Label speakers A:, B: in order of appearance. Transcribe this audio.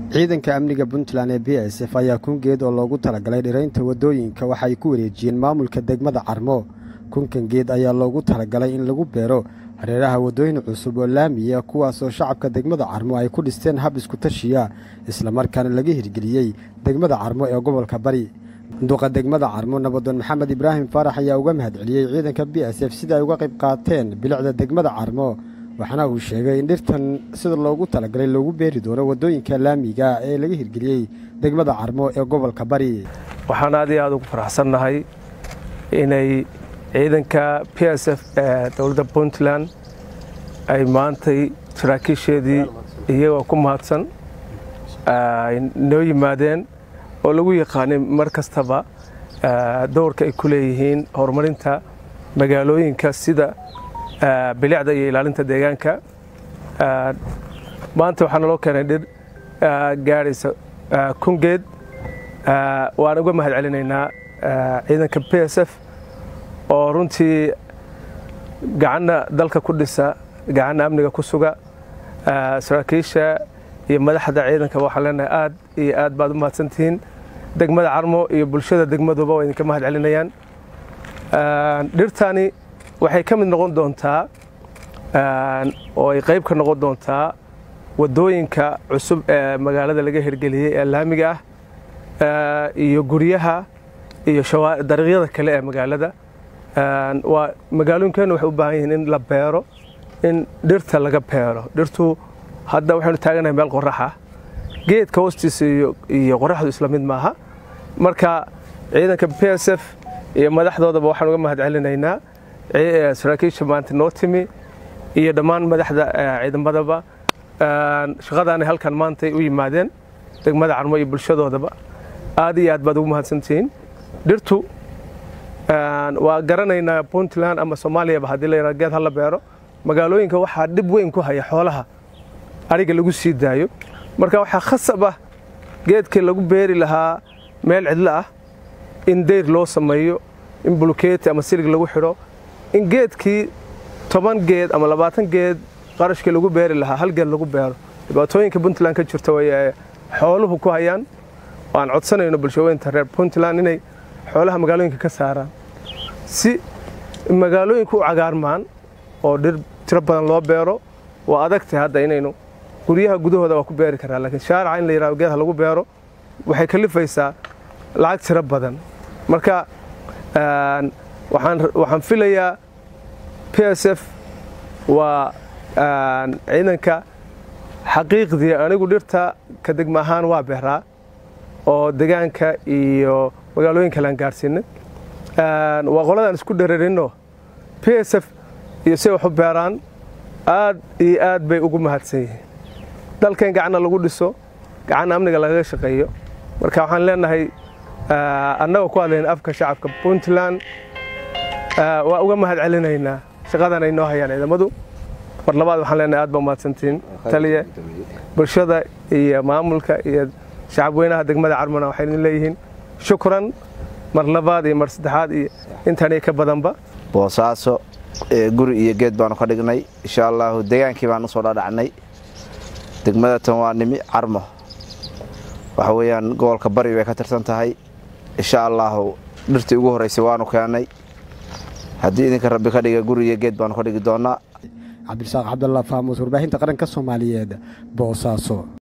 A: ciidanka amniga puntland ee b s f ayaa kun geed oo loogu talagalay dhiraynta waddooyinka waxa ay ku wareejiyeen maamulka degmada carmo kunkan geed ayaa loogu talagalay in lagu beero hareeraha waddooyin cusub oo laamiya kuwaasoo shacabka degmada carmo ay ku dhisteen hab iskutashiya islamarkaana laga hirgeliyey degmada carmo ee gobolka bari duqa degmada carmo nabadoon maxamed ibraahim faarax ayaa uga mahadceliyey ciidanka b s f sida ay uga qayb qaateen bilicda degmada carmo waxaana uu sheegay in dhirtan sida loogu talagalay loogu beeri doono waddooyinka laamiga ee laga hirgeliyey degmada carmo ee gobolka bari
B: waxaan aad iyo aad ugu faraxsannahay inay ciidanka p s f ee dowladda puntland ay maantay saraakiisheedii iyagoo ku mahadsan ay noo yimaadeen oo lagu yaqaanay mar kastaba dowrka ay ku leeyihiin horumarinta magaalooyinka sida bilicda iyo ilaalinta deegaanka maanta waxaa naloo keenay dhir gaadhaysa kun geed waan uga mahad celinaynaa ciidanka b s f oo runtii gacanna dalka ku dhisa gacanna amniga ku suga saraakiisha iyo madaxda ciidanka waxaan leenahay aad iyo aad baad u mahadsantihiin degmada carmo iyo bulshada degmaduba waa idinka mahad celinayaan dhirtani waxay ka mid noqon doontaa oo ay qayb ka noqon doontaa waddooyinka cusub ee magaalada laga hirgeliyey ee laamiga ah iyo guryaha iyo dariiqyada kale ee magaalada waa magaalooyinkeennu waxay u baahan yihiin in la beero in dhirta laga beero dhirtu hadda waxaynu taaganahay meel qoraxa geedka hoostiisa iyo qoraxdu isla mid maaha marka ciidanka b s f iyo madaxdoodaba waxaan uga mahad celinaynaa saraakiisha maanta noo timi iyo dhammaan madaxda ciidamadaba shaqadaanay halkan maantay u yimaadeen degmada carmo iyo bulshadoodaba aad iyo aad baad ugu mahadsantihiin dhirtu waa garanaynaa puntland ama soomaaliyaba haddii la yidhahdo geed hala beero magaalooyinka waxaa dhib weyn ku haya xoolaha ariga lagu sii daayo marka waxaa khasab ah geedkii lagu beeri lahaa meel cidlo ah in dayr loo sameeyo in bulukeeti ama silig lagu xidho in geedkii toban geed ama labaatan geed qarashkii lagu beeri lahaa hal geed lagu beero dhibaatooyinka puntland ka jirta way xooluhu ku hayaan aan codsanayno bulshooyinta reer puntland inay xoolaha magaalooyinka ka saaraan si magaalooyinka u cagaarmaan oo dhir tiro badan loo beero waa adagtay hadda inaynu guryaha gudahooda waa ku beeri karaa laakiin shaaraca in la yidhahdo geedha lagu beero waxay kalifaysaa lacag tiro badan marka waxaan filayaa p s f waa ciidanka xaqiiqdii anigu dhirta ka degma ahaan waa beeraa oo degaanka iyo magaalooyin kale aan gaadhsiinay waa qoladaan isku dhararinno p s f iyo say wax u beeraan aad iyo aad bay ugu mahadsan yihiin dalkan gacanna lagu dhiso gacanna amniga lagaga shaqeeyo marka waxaan leenahay annagoo ku hadlayna afka shacabka puntland waa uga mahad celinaynaa shaqadan ay noo hayaan ciidamadu mar labaad waxaan leenahay aad baa umahadsantihiin taliya bulshada iyo maamulka iyo shacabweynaha degmada carmona waxay idin leeyihiin shukran mar labaad iyo mar saddexaad iyo intaaniyo ka badanba
C: boosaaso guri iyo geed baanu ka dhignay insha allaahu degaankii baan usoo dhadhacnay degmada tan waa nimi carmo waxa weeyaan gobolka bari bay ka tirsan tahay insha allaahu dhirtii ugu horraysay waanu keennay haddii idinka rabbi ka dhiga guri iyo geed baanu ka dhigi doonnaa
A: cabdirasaaq cabdalla faamuus warbaahinta qaranka soomaaliyeed boosaaso